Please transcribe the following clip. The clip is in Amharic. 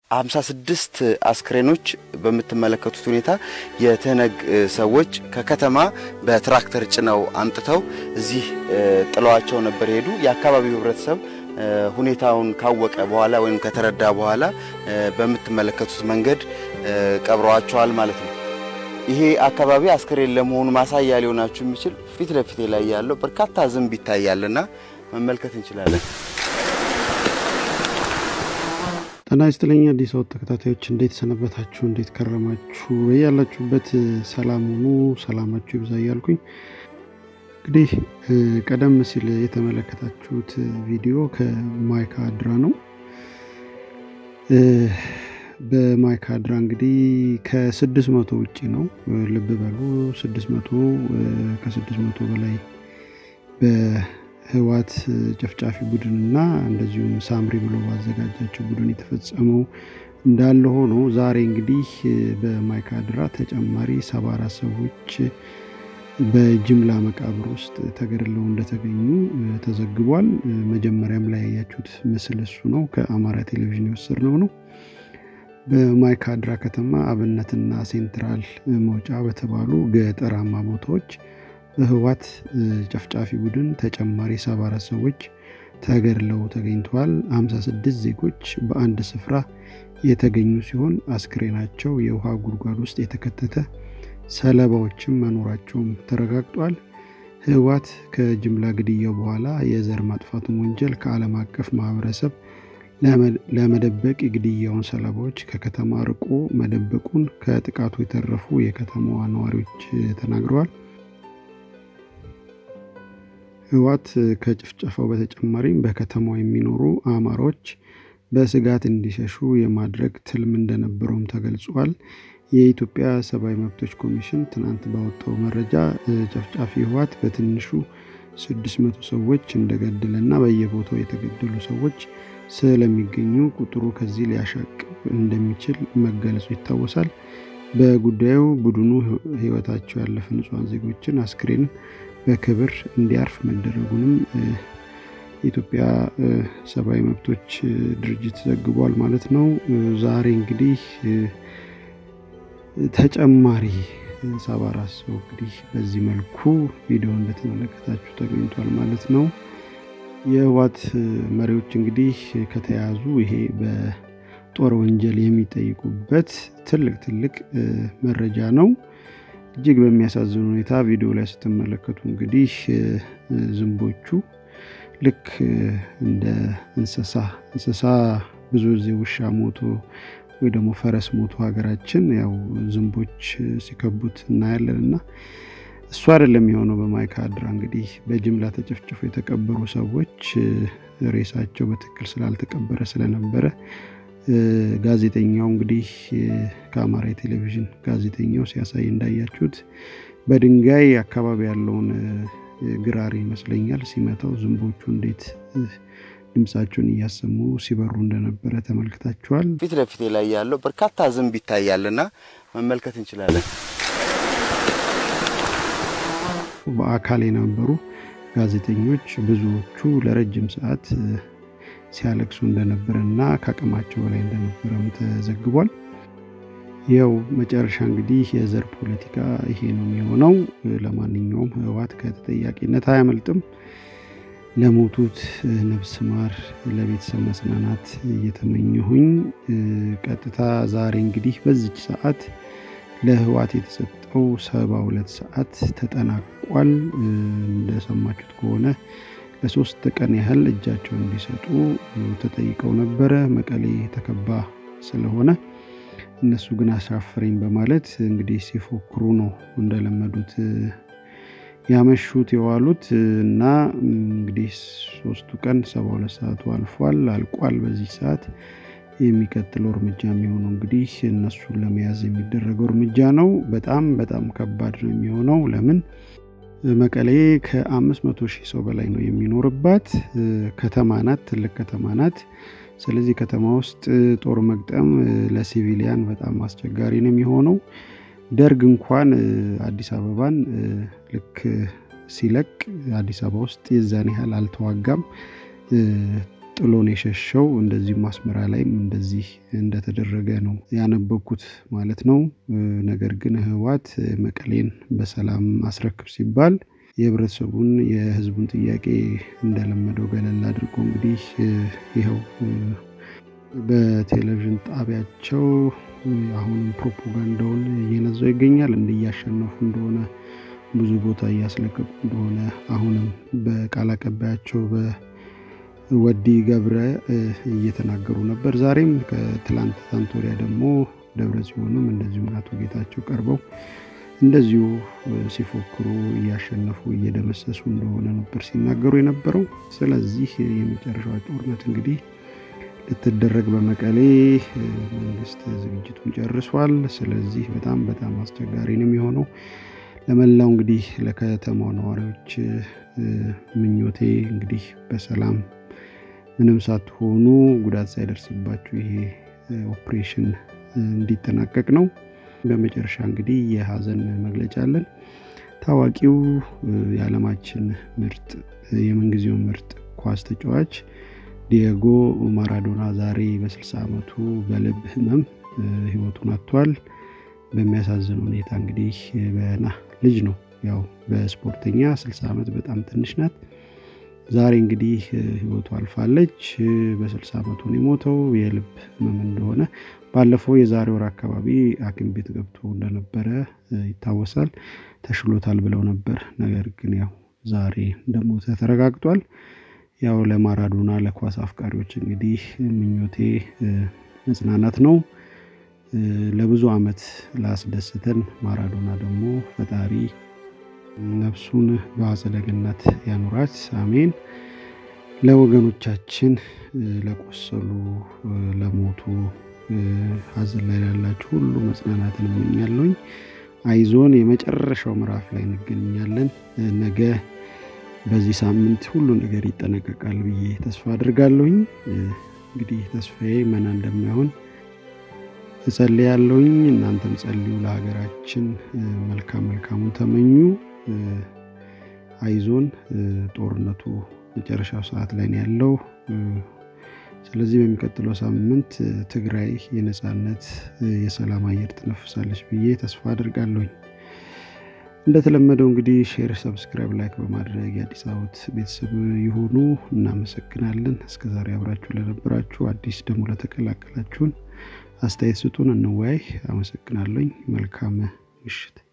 ሀምሳ ስድስት አስክሬኖች በምትመለከቱት ሁኔታ የትህነግ ሰዎች ከከተማ በትራክተር ጭነው አምጥተው እዚህ ጥለዋቸው ነበር የሄዱ። የአካባቢው ህብረተሰብ ሁኔታውን ካወቀ በኋላ ወይም ከተረዳ በኋላ በምትመለከቱት መንገድ ቀብረዋቸዋል ማለት ነው። ይሄ አካባቢ አስክሬን ለመሆኑ ማሳያ ሊሆናችሁ የሚችል ፊት ለፊቴ ላይ ያለው በርካታ ዝንብ ይታያልና መመልከት እንችላለን። ጤና ይስጥልኝ አዲስ አበባ ተከታታዮች፣ እንዴት ሰነበታችሁ? እንዴት ከረማችሁ? በያላችሁበት ሰላም ሁኑ፣ ሰላማችሁ ይብዛ እያልኩኝ እንግዲህ ቀደም ሲል የተመለከታችሁት ቪዲዮ ከማይካድራ ነው። በማይካድራ እንግዲህ ከስድስት መቶ ውጭ ነው። ልብ በሉ ስድስት መቶ ከስድስት መቶ በላይ በህዋት ጨፍጫፊ ቡድንና እንደዚሁም ሳምሪ ብሎ ባዘጋጃቸው ቡድን የተፈጸመው እንዳለ ሆኖ ዛሬ እንግዲህ በማይካድራ ተጨማሪ ሰባ አራት ሰዎች በጅምላ መቃብር ውስጥ ተገድለው እንደተገኙ ተዘግቧል። መጀመሪያም ላይ ያያችሁት ምስል እሱ ነው፣ ከአማራ ቴሌቪዥን የወሰድነው ነው። በማይካድራ ከተማ አብነትና ሴንትራል መውጫ በተባሉ ገጠራማ ቦታዎች በህዋት ጨፍጫፊ ቡድን ተጨማሪ ሰባ አራት ሰዎች ተገድለው ተገኝተዋል። 56 ዜጎች በአንድ ስፍራ የተገኙ ሲሆን አስክሬናቸው የውሃ ጉድጓድ ውስጥ የተከተተ ሰለባዎችም መኖራቸውም ተረጋግጧል። ህዋት ከጅምላ ግድያው በኋላ የዘር ማጥፋቱን ወንጀል ከዓለም አቀፍ ማህበረሰብ ለመደበቅ የግድያውን ሰለባዎች ከከተማ ርቆ መደበቁን ከጥቃቱ የተረፉ የከተማዋ ነዋሪዎች ተናግረዋል። ህዋት ከጭፍጨፋው በተጨማሪም በከተማው የሚኖሩ አማሮች በስጋት እንዲሸሹ የማድረግ ትልም እንደነበረውም ተገልጿል። የኢትዮጵያ ሰብአዊ መብቶች ኮሚሽን ትናንት ባወጣው መረጃ ጨፍጫፊ ህዋት በትንሹ ስድስት መቶ ሰዎች እንደገደለ እና በየቦታው የተገደሉ ሰዎች ስለሚገኙ ቁጥሩ ከዚህ ሊያሻቅብ እንደሚችል መገለጹ ይታወሳል። በጉዳዩ ቡድኑ ህይወታቸው ያለፈ ንጹሐን ዜጎችን አስክሬን በክብር እንዲያርፍ መደረጉንም የኢትዮጵያ ሰብአዊ መብቶች ድርጅት ዘግቧል ማለት ነው። ዛሬ እንግዲህ ተጨማሪ ሰባ አራት ሰው እንግዲህ በዚህ መልኩ ቪዲዮ እንደተመለከታችሁ ተገኝቷል ማለት ነው። የህዋት መሪዎች እንግዲህ ከተያዙ ይሄ በጦር ወንጀል የሚጠይቁበት ትልቅ ትልቅ መረጃ ነው። እጅግ በሚያሳዝን ሁኔታ ቪዲዮ ላይ ስትመለከቱ እንግዲህ ዝንቦቹ ልክ እንደ እንስሳ እንስሳ ብዙ ጊዜ ውሻ ሞቶ ወይ ደግሞ ፈረስ ሞቶ ሀገራችን ያው ዝንቦች ሲከቡት እናያለን እና እሱ አይደለም የሆነው። በማይካድራ እንግዲህ በጅምላ ተጨፍጭፎ የተቀበሩ ሰዎች ሬሳቸው በትክክል ስላልተቀበረ ስለነበረ ጋዜጠኛው እንግዲህ ከአማራ ቴሌቪዥን ጋዜጠኛው ሲያሳይ እንዳያችሁት በድንጋይ አካባቢ ያለውን ግራር ይመስለኛል ሲመታው ዝንቦቹ እንዴት ድምፃቸውን እያሰሙ ሲበሩ እንደነበረ ተመልክታችኋል። ፊት ለፊቴ ላይ ያለው በርካታ ዝንብ ይታያልና መመልከት እንችላለን። በአካል የነበሩ ጋዜጠኞች ብዙዎቹ ለረጅም ሰዓት ሲያለቅሱ እንደነበረ እና ከአቅማቸው በላይ እንደነበረም ተዘግቧል። ያው መጨረሻ እንግዲህ የዘር ፖለቲካ ይሄ ነው የሚሆነው። ለማንኛውም ህወሓት ከተጠያቂነት አያመልጥም። ለሞቱት ነፍስ ማር፣ ለቤተሰብ መጽናናት እየተመኘሁኝ ቀጥታ ዛሬ እንግዲህ በዚች ሰዓት ለህወሓት የተሰጠው ሰባ ሁለት ሰዓት ተጠናቋል። እንደሰማችሁት ከሆነ ለሶስት ቀን ያህል እጃቸውን እንዲሰጡ ተጠይቀው ነበረ። መቀሌ ተከባ ስለሆነ እነሱ ግን አሻፈረኝ በማለት እንግዲህ ሲፎክሩ ነው እንደለመዱት ያመሹት የዋሉት እና እንግዲህ ሶስቱ ቀን ሰባ ሁለት ሰዓቱ አልፏል አልቋል። በዚህ ሰዓት የሚቀጥለው እርምጃ የሚሆነው እንግዲህ እነሱን ለመያዝ የሚደረገው እርምጃ ነው። በጣም በጣም ከባድ ነው የሚሆነው ለምን መቀሌ ከአምስት መቶ ሺህ ሰው በላይ ነው የሚኖርባት ከተማ ናት። ትልቅ ከተማ ናት። ስለዚህ ከተማ ውስጥ ጦር መግጠም ለሲቪሊያን በጣም አስቸጋሪ ነው የሚሆነው። ደርግ እንኳን አዲስ አበባን ልክ ሲለቅ አዲስ አበባ ውስጥ የዛን ያህል አልተዋጋም። ጥሎን የሸሸው እንደዚሁም አስመራ ላይም እንደዚህ እንደተደረገ ነው ያነበብኩት ማለት ነው። ነገር ግን ህወሓት መቀሌን በሰላም አስረክብ ሲባል የህብረተሰቡን የህዝቡን ጥያቄ እንደለመደው ገለል አድርጎ እንግዲህ ይኸው በቴሌቪዥን ጣቢያቸው አሁንም ፕሮፓጋንዳውን እየነዛው ይገኛል። እንዲያሸነፉ እንደሆነ ብዙ ቦታ እያስለቀቁ እንደሆነ አሁንም በቃል አቀባያቸው በወዲ ገብረ እየተናገሩ ነበር። ዛሬም ከትላንት ትናንት ወዲያ ደግሞ ደብረ ጽዮንም እንደዚሁም አቶ ጌታቸው ቀርበው እንደዚሁ ሲፎክሩ እያሸነፉ እየደመሰሱ እንደሆነ ነበር ሲናገሩ የነበረው። ስለዚህ የመጨረሻዋ ጦርነት እንግዲህ ልትደረግ በመቀሌ መንግስት ዝግጅቱን ጨርሷል። ስለዚህ በጣም በጣም አስቸጋሪ ነው የሚሆነው። ለመላው እንግዲህ ለከተማው ነዋሪዎች ምኞቴ እንግዲህ በሰላም ምንም ሳትሆኑ ጉዳት ሳይደርስባችሁ ይሄ ኦፕሬሽን እንዲጠናቀቅ ነው። በመጨረሻ እንግዲህ የሀዘን መግለጫ አለን። ታዋቂው የዓለማችን ምርጥ የምንጊዜው ምርጥ ኳስ ተጫዋች ዲየጎ ማራዶና ዛሬ በ60 ዓመቱ በልብ ህመም ህይወቱን አጥቷል። በሚያሳዝን ሁኔታ እንግዲህ በና ልጅ ነው ያው በስፖርተኛ 60 ዓመት በጣም ትንሽ ናት። ዛሬ እንግዲህ ህይወቱ አልፋለች። በ60 ዓመቱ ነው የሞተው። የልብ ህመም እንደሆነ ባለፈው የዛሬ ወር አካባቢ ሐኪም ቤት ገብቶ እንደነበረ ይታወሳል። ተሽሎታል ብለው ነበር። ነገር ግን ያው ዛሬ እንደሞተ ተረጋግጧል። ያው ለማራዶና ለኳስ አፍቃሪዎች እንግዲህ ምኞቴ መጽናናት ነው። ለብዙ ዓመት ላስደስተን ማራዶና ደግሞ ፈጣሪ ነፍሱን በአጸደ ገነት ያኑራት፣ አሜን። ለወገኖቻችን ለቆሰሉ፣ ለሞቱ፣ ሀዘን ላይ ላላችሁ ሁሉ መጽናናትን እመኛለሁኝ። አይዞን፣ የመጨረሻው ምዕራፍ ላይ እንገኛለን። ነገ በዚህ ሳምንት ሁሉ ነገር ይጠነቀቃል ብዬ ተስፋ አድርጋለሁኝ። እንግዲህ ተስፋዬ መና እንደማይሆን እጸልያለሁኝ። እናንተም ጸልዩ፣ ለሀገራችን መልካም መልካሙን ተመኙ። አይዞን፣ ጦርነቱ መጨረሻው ሰዓት ላይ ነው ያለው። ስለዚህ በሚቀጥለው ሳምንት ትግራይ የነፃነት የሰላም አየር ትነፍሳለች ብዬ ተስፋ አድርጋለሁኝ። እንደተለመደው እንግዲህ ሼር፣ ሰብስክራይብ፣ ላይክ በማድረግ የአዲስ አበባ ቤተሰብ የሆኑ እናመሰግናለን። እስከዛሬ አብራችሁ ለነበራችሁ፣ አዲስ ደግሞ ለተቀላቀላችሁን አስተያየት ስጡን፣ እንወያይ። አመሰግናለኝ። መልካም ምሽት